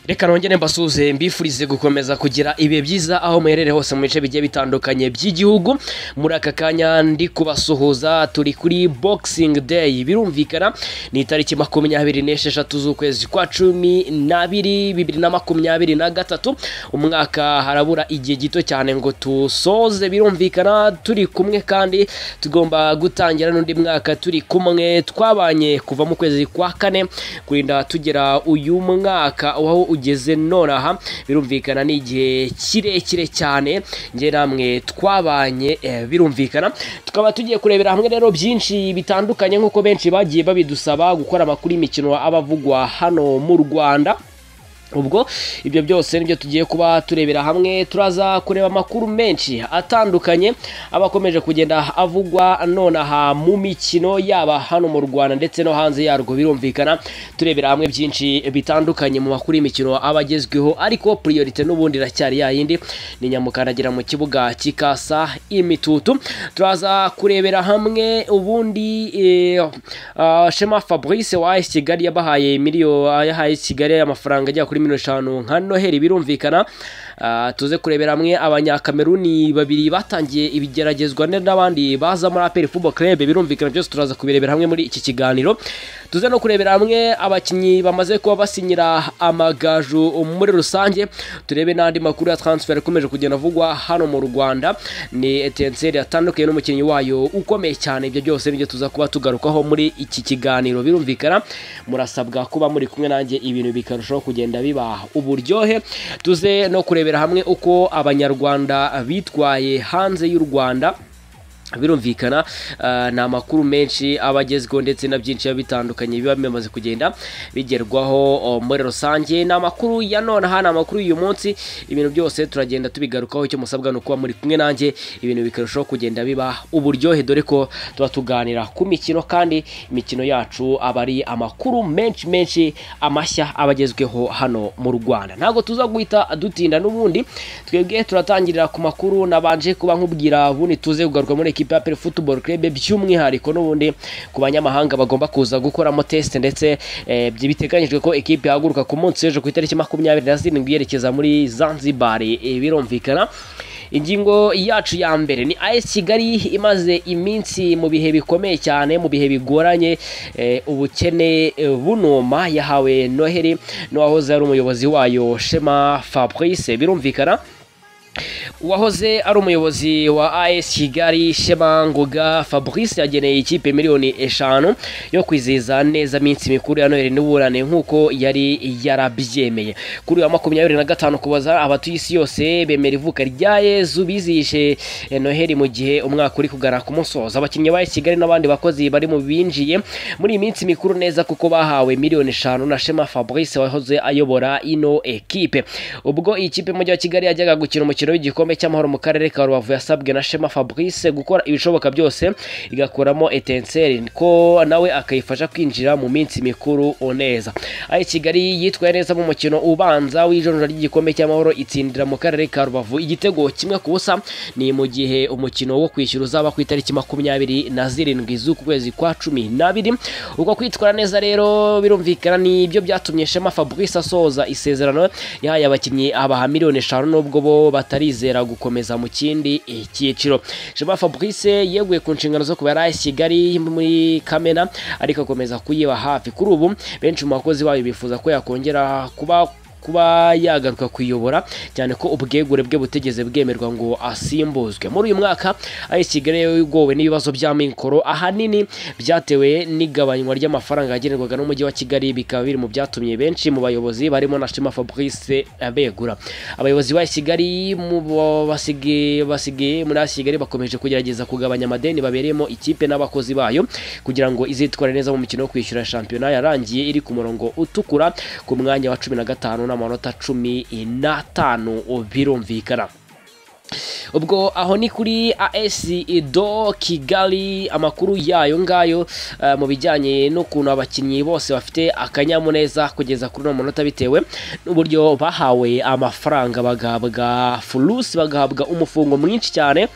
reka nongere mbasuhuze mbifurize gukomeza kugira ibihe byiza aho muherereye hose mu bice bigiye bitandukanye by'igihugu muri aka kanya ndi kubasuhuza turi kuri boxing day birumvikana ni itariki makumyabiri n'esheshatu z'ukwezi kwa cumi n'abiri bibiri na makumyabiri na gatatu umwaka harabura igihe gito cyane ngo tusoze birumvikana turi kumwe kandi tugomba gutangira n'undi mwaka turi kumwe twabanye kuva mu kwezi kwa kane kurinda tugera uyu mwaka aho ugeze nonaha birumvikana ni igihe kirekire cyane njye namwe twabanye eh, birumvikana tukaba tugiye kurebera hamwe rero byinshi bitandukanye nk'uko benshi bagiye babidusaba gukora amakuru y'imikino aba avugwa hano mu rwanda ubwo ibyo byose nibyo tugiye kuba turebera hamwe turaza kureba amakuru menshi atandukanye aba akomeje kugenda avugwa nonaha mu mikino yaba hano mu rwanda ndetse no hanze yarwo birumvikana turebera hamwe byinshi bitandukanye mu makuru y'imikino aba agezweho ariko priorite n'ubundi iracyari yayindi ni nyamukaragira mu kibuga kikasa imitutu turaza kurebera hamwe ubundi eh, ah, shema fabrice wa AS kigali yabahaye miliyo yahaye kigali amafaranga ajya kuri kuri miliyoni eshanu nka noheli birumvikana Ah, tuze kurebera hamwe abanyakameruni babiri batangiye ibigeragezwa ne- n'abandi baza muri aperi fubo club birumvikana byose turaza kubirebera hamwe muri iki kiganiro tuze no kurebera hamwe abakinnyi bamaze kuba basinyira amagaju muri rusange turebe n'andi makuru ya transfer akomeje kugenda avugwa hano mu rwanda ni etenseri yatandukanye n'umukinnyi wayo ukomeye cyane ibyo byose nibyo tuza kuba tugarukaho muri iki kiganiro birumvikana murasabwa kuba muri kumwe nanjye ibintu bikarushaho kugenda biba uburyohe tuze no kurebera hamwe uko abanyarwanda bitwaye hanze y'u rwanda birumvikana ah, ni amakuru menshi aba agezweho ndetse na byinshi biba bitandukanye biba bimaze kugenda bigerwaho oh, muri rusange ni amakuru ya nonaha ni amakuru y'uyu munsi ibintu byose turagenda tubigarukaho icyo musabwa ni ukuba muri kumwe nanjye ibintu bikarushaho kugenda biba uburyohe dore ko tuba tuganira ku mikino kandi imikino yacu aba ari amakuru menshi menshi amashya aba agezweho hano mu rwanda ntabwo tuza guhita dutinda n'ubundi twebwe turatangirira ku makuru nabanje kuba nkubwira ubundi tuze kugaruka muri ekipa ya pere futuboro kerebe by'umwihariko n'ubundi ku banyamahanga bagomba kuza gukoramo tesite ndetse eh, byi- biteganyijwe ko ekipa ihaguruka ku munsi w'ejo ku itariki makumyabiri na zirindwi yerekeza muri zanzibar eh, birumvikana ingingo yacu ya mbere ni AS Kigali imaze iminsi mu bihe bikomeye cyane mu bihe bigoranye eh, ubukene eh, bunuma yahawe Noheli n'uwahoze ari umuyobozi wayo Shema Fabrice birumvikana uwahoze ari umuyobozi wa AS Kigali Shema Ngoga Fabrice yageneye ikipe miliyoni eshanu yo kwizihiza neza iminsi mikuru ya Noheli n'uburane nk'uko yari yarabyemeye kuri uyu wa makumyabiri na gatanu kubaza abatuye isi yose bemera ivuka rya Yezu bizihishe eh, Noheli mu gihe umwaka uri kugana ku musozo abakinnyi ba AS Kigali n'abandi bakozi bari mu binjiye muri iyi minsi mikuru neza kuko bahawe miliyoni eshanu na Shema Fabrice wahoze ayobora ino ekipe ubwo iyi kipe y'umujyi wa Kigali yajyaga gukina umukino w'igikombe cy'amahoro mu karere ka Rubavu yasabwe na Shema Fabrice gukora ibishoboka byose igakuramo etenseri ko nawe akayifasha kwinjira mu minsi mikuru neza aho Kigali yitwaye neza mu mukino ubanza w'ijonjora ry'igikombe cy'amahoro itsindira mu karere ka Rubavu igitego kimwe ku busa ni mu gihe umukino wo kwishyura uzaba ku itariki makumyabiri na zirindwi z'uku kwezi kwa cumi n'abiri uko kwitwara neza rero birumvikana ni ibyo byatumye Shema Fabrice asoza isezerano yahaye abakinnyi abaha miliyoni eshanu nubwo bo batarizera gukomeza mu kindi eh, cyiciro Shema Fabrice yeguye ku nshingano zo kubera AS Kigali muri Kamena ariko akomeza kuyiba hafi kuri ubu benshi mu bakozi bayo bifuza ko yakongera kuba kuba yagaruka kuyobora cyane ko ubwegure bwe butigeze bwemerwa ngo asimbuzwe muri uyu mwaka AS Kigali yagowe n'ibibazo by'amikoro ahanini byatewe n'igabanywa ry'amafaranga yagenerwaga n'umujyi wa Kigali bikaba biri mu byatumye benshi mu bayobozi barimo na Shema Fabrice abegura abayobozi ba AS Kigali mu bo basigi- basigaye muri AS Kigali bakomeje kugerageza kugabanya amadeni babereyemo ikipe n'abakozi bayo kugira ngo izitware neza mu mikino yo kwishyura shampiyona yarangiye iri ku murongo utukura ku mwanya wa cumi na gatanu n'amanota cumi n'atanu birumvikana ubwo aho ni kuri AS do Kigali amakuru yayo ngayo eh, mu bijyanye n'ukuntu abakinnyi bose bafite akanyamuneza kugeza kuri uno munota bitewe n'uburyo bahawe amafaranga bagahabwa furusi bagahabwa umufungo mwinshi cyane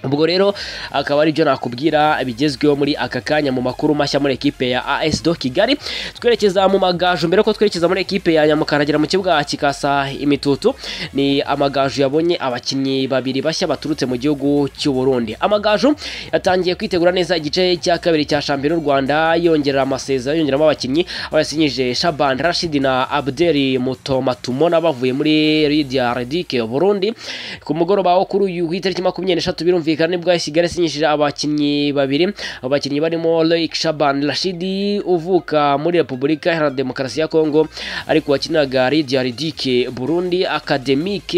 ubwo rero akaba ari byo nakubwira bigezweho muri aka kanya mu makuru mashya muri ekipe ya AS Do Kigali twerekeza mu magaju mbere ko twerekeza muri ekipe ya Nyamukaragira mu kibuga kikasa imitutu ni amagaju yabonye abakinnyi babiri bashya baturutse mu gihugu cy'u Burundi amagaju yatangiye kwitegura neza igice cya kabiri cya shampiyona y'u Rwanda yongerera amasezerano yongeramo abakinnyi abasinyije Shaban Rashid na Abdel Mutomatumona bavuye muri Lydia Redick Burundi ku mugoroba wo kuri uyu itariki 26 birumva birumvikana nibwo Kigali asinyishije abakinnyi babiri abakinnyi barimo Loic Shaban Rashidi uvuka muri Repubulika Iharanira Demokarasi ya Kongo ariko wakinaga Lydia Ridike Burundi Academique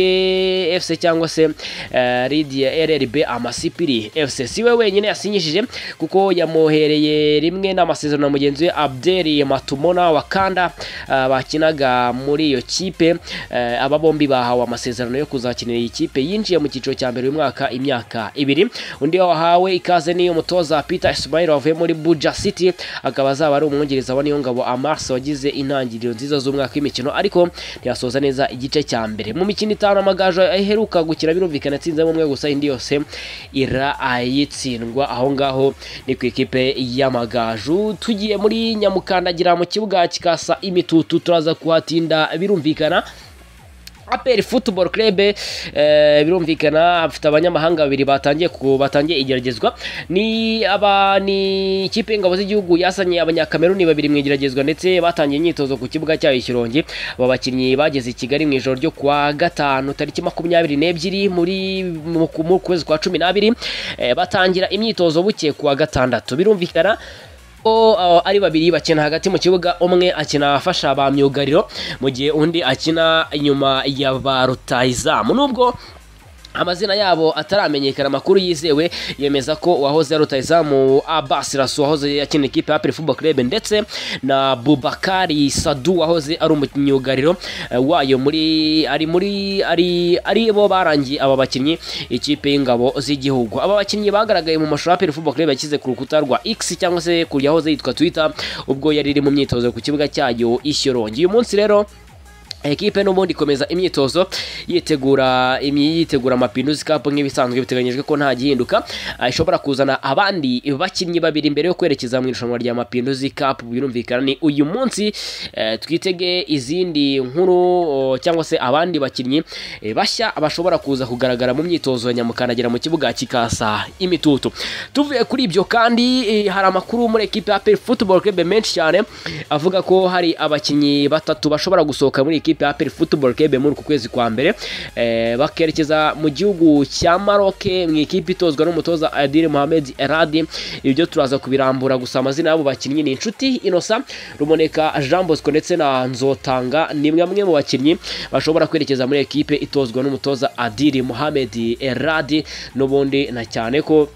FC cyangwa se eh, Lydia RRB Amasipiri FC si we wenyine yasinyishije kuko yamwohereye rimwe n'amasezerano na mugenzi we Abdel Matumona wa Kanda eh, bakinaga muri iyo kipe eh, aba bombi bahawe amasezerano yo kuzakinira iyi kipe yinjiye mu cyiciro cya mbere uyu mwaka imyaka ibiri undi wahawe ikaze ni umutoza Peter Ismail wavuye muri Buja City akaba azaba ari umwongereza wa Niyongabo Amarse wagize intangiriro nziza z'umwaka w'imikino ariko ntiyasoza neza igice cya mbere mu mikino itanu amagaju aheruka gukina birumvikana atsinzemo umwe gusa indi yose irayitsindwa aho ngaho ni ku ikipe y'amagaju tugiye muri nyamukandagira mu kibuga kikasa imitutu turaza kuhatinda birumvikana APR Football Club eh, birumvikana afite abanyamahanga babiri batangiye batangiye igeragezwa ni aba ni ikipe ingabo z'igihugu yasanye abanyakameruni babiri mu igeragezwa ndetse batangiye imyitozo ku kibuga cyayo Kirongi aba bakinnyi bageze i Kigali mu ijoro ryo kwa gatanu tariki makumyabiri n'ebyiri muri mu mu kwezi kwa cumi n'abiri eh, batangira imyitozo buke ku wa gatandatu birumvikana o ari babiri bakina hagati mu kibuga umwe akina afasha ba myugariro mu gihe undi akina inyuma ya ba rutayizamu nubwo amazina yabo ataramenyekana amakuru yizewe yemeza ko uwahoze ari rutayizamu Abbas Rasu wahoze akina ikipe ya Apple Football Club ndetse na Bubakari Sadu wahoze ari umunyugariro eh, wayo muri ari muri ari ari bo barangiye aba bakinnyi ikipe y'ingabo z'igihugu aba bakinnyi bagaragaye mu mashusho ya Apple Football Club yashyize ku rukuta rwa X cyangwa se ku yahoze yitwa Twitter ubwo yari iri mu myitozo ku kibuga cyayo Ishyorongi uyu munsi rero ekipe n'ubundi ikomeza imyitozo yitegura yitegura amapinduzi kapu nk'ibisanzwe biteganyijwe ko nta gihinduka ishobora kuzana abandi bakinnyi babiri mbere yo kwerekeza mu irushanwa rya mapinduzi kapu birumvikana ni uyu munsi eh, twitege izindi nkuru o, cyangwa se abandi bakinnyi eh, bashya bashobora kuza kugaragara mu myitozo ya nyamukandagira mu kibuga kikasa imitutu tuvuye kuri ibyo kandi eh, hari amakuru muri ekipe ya APR Football Club menshi cyane avuga ko hari abakinnyi batatu bashobora gusohoka muri iki ikipe ya APR Football Club muri uku kwezi kwa mbere eh, bakerekeza mu gihugu cya Maroc mu ikipe itozwa n'umutoza Adil Mohamed Eradi ibyo turaza kubirambura gusa amazina y'abo bakinnyi ni inshuti Innocent Rumoneka Jean Bosco ndetse na Nzotanga ni mwe mu bakinnyi bashobora kwerekeza muri ekipe itozwa n'umutoza Adil Mohamed Eradi n'ubundi na cyane ko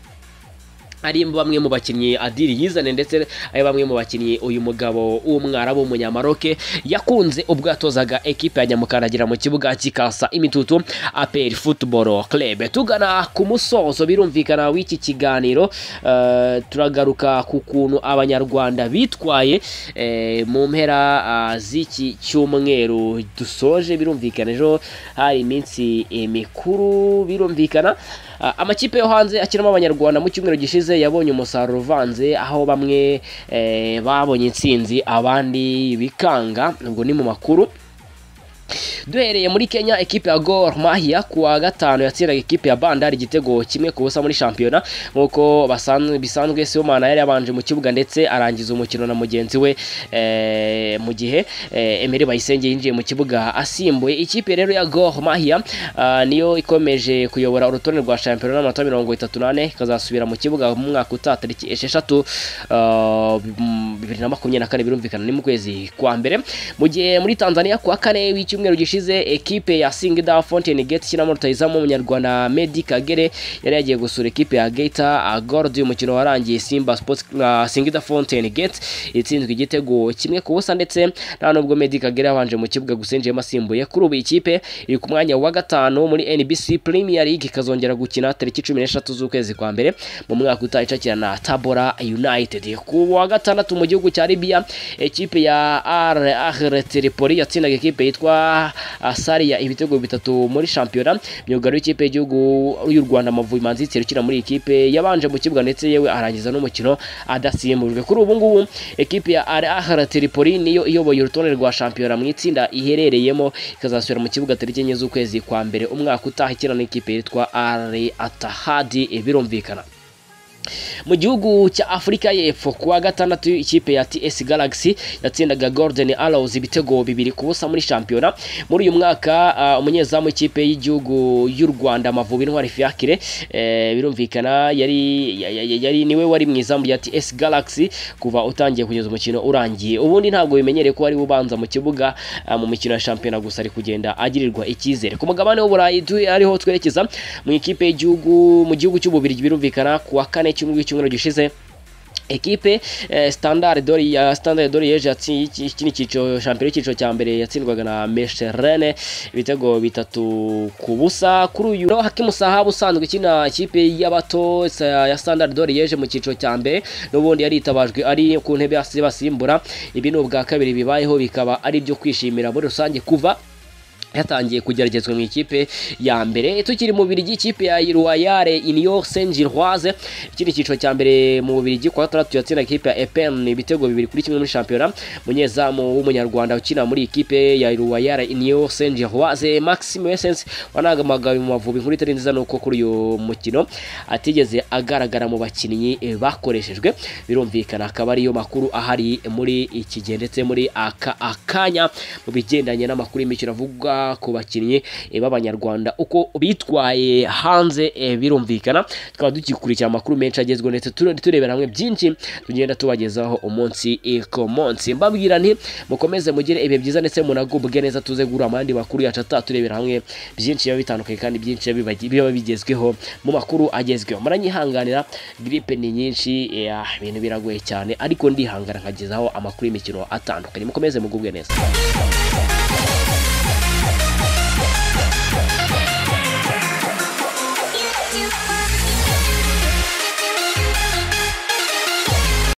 ari bamwe mu bakinnyi Adiri yizane ndetse ari bamwe mu bakinnyi uyu mugabo w'umwarabu w'umunyamaroke yakunze ubwo yatozaga ekipe ya Nyamukandagira mu kibuga kikasa imitutu APR Football Club tugana ku musozo birumvikana w'iki kiganiro uh, turagaruka ku kuntu abanyarwanda bitwaye eh, mu mpera uh, z'iki cyumweru dusoje birumvikana ejo hari iminsi mikuru birumvikana uh, amakipe yo hanze akiramo abanyarwanda mu cyumweru gishize gishize yabonye umusaruro uvanze aho bamwe eh, babonye intsinzi abandi bikanga ngo ni mu makuru duhereye muri kenya ekipe ya gor mahia ku wa gatanu yatsindaga ekipe ya bandari igitego kimwe ku busa muri shampiyona nk'uko bisanzwe siomana yari yabanje mu kibuga ndetse arangiza umukino na mugenzi we eh, mu gihe eh, emeri bayisenge yinjiye mu kibuga asimbuye ikipe rero ya gor mahia uh, niyo ikomeje kuyobora urutonde rwa shampiyona n'amanota mirongo itatu n'ane ikazasubira mu kibuga mu mwaka utaha tariki esheshatu bibiri na makumyabiri na kane birumvikana ni mu kwezi kwa mbere mu gihe muri tanzania ku wa kane w'icyo cyumweru gishize ekipe ya Singida Fountain Gate kinamo rutayizamu umunyarwanda Medi Kagere yari yagiye gusura ekipe ya Gaita Gold umukino warangiye Simba Sports uh, Singida Fountain Gate itsinzwe igitego kimwe ku busa ndetse nta nubwo Medi Kagere yabanje mu kibuga gusenjeyemo asimbuye kuri ubu ikipe iri ku mwanya wa gatanu muri NBC Premier League ikazongera gukina tariki 13 z'ukwezi kwa mbere mu mwaka utaha icakira na Tabora United ku wa gatandatu mu gihugu cya Libya ekipe ya Al Ahly Tripoli yatsindaga ekipe yitwa ah, Saria ibitego bitatu muri shampiyona myugariro w'ikipe y'igihugu y'u Rwanda Amavubi Manzi Thierry ukina muri iyi kipe yabanje mu kibuga ndetse yewe arangiza n'umukino adasimbujwe kuri ubu ngubu ekipe ya Al Ahly Tripoli niyo iyoboye urutonde rwa shampiyona mu itsinda iherereyemo ikazasubira mu kibuga tariki enye z'ukwezi kwa mbere umwaka utaha ikina n'ikipe yitwa Al Attahad birumvikana mu gihugu cya afurika y'epfo kuwa gatandatu ikipe ya ts galaxy yatsindaga golden arrows ibitego bibiri ku busa muri shampiyona muri uyu mwaka ah, umunyezamu w'ikipe y'igihugu y'u rwanda amavubi intwari fiakire eh, birumvikana yari, ya- ya- yari niwe wari mu izamu rya ts galaxy kuva utangiye kugeza umukino urangiye ubundi ntabwo bimenyereye ko wari ubanza mu kibuga ah, mu mikino ya shampiyona gusa ari kugenda agirirwa icyizere ku mugabane w'uburayi tu- ariho twerekeza mu ikipe y'igihugu mu gihugu cy'ububirigi birumvikana ku wa kane cy'umwe w'icyumweru gishize ekipe eh, standard dori ya standard dori yeje yatsi- iki iki ni icyiciro shampiyona icyiciro cya mbere yatsindwaga na mesherene ibitego bitatu ku busa kuri uyu naho hakimu sahabu usanzwe ikina ikipe y'abato sa- ya standard dori yeje mu cyiciro cya mbere n'ubundi yari itabajwe ari ku ntebe yasi- basimbura ibi ni ubwa kabiri bibayeho bikaba ari ibyo kwishimira muri rusange kuva yatangiye kugeragezwa mu ikipe ya mbere tukiri mu Bubiligi ikipe ya Royal Union Saint-Gilloise ikindi cyiciro cya mbere mu Bubiligi kwa gatandatu yatsinda ikipe ya EPN ibitego bibiri kuri kimwe muri shampiyona umunyezamu w'umunyarwanda ukina muri iyi kipe ya Royal Union Saint-Gilloise Maxime Wessens wanagamagawe mu Mavubi inkuru itari nziza nuko kuri uyu mukino atigeze agaragara mu bakinnyi eh, bakoreshejwe birumvikana akaba ariyo makuru ahari muri iki gihe ndetse muri aka akanya mu bigendanye n'amakuru y'imikino avuga ku bakinnyi eh, b'abanyarwanda uko bitwaye hanze eh, birumvikana tukaba dukikurikira amakuru menshi agezweho ndetse ture- turebera hamwe byinshi tugenda tubagezaho umunsi eh, ku munsi mbabwira nti mukomeze mugire ibihe byiza ndetse munagubwe neza tuze guhura mu yandi makuru yacu ataturebera hamwe byinshi biba bitandukanye kandi byinshi biba bibagi- biba bigezweho mu makuru agezweho muranyihanganira gripe ni nyinshi eh, ibintu biragoye cyane ariko ndihangana nkagezaho amakuru y'imikino atandukanye mukomeze mugubwe neza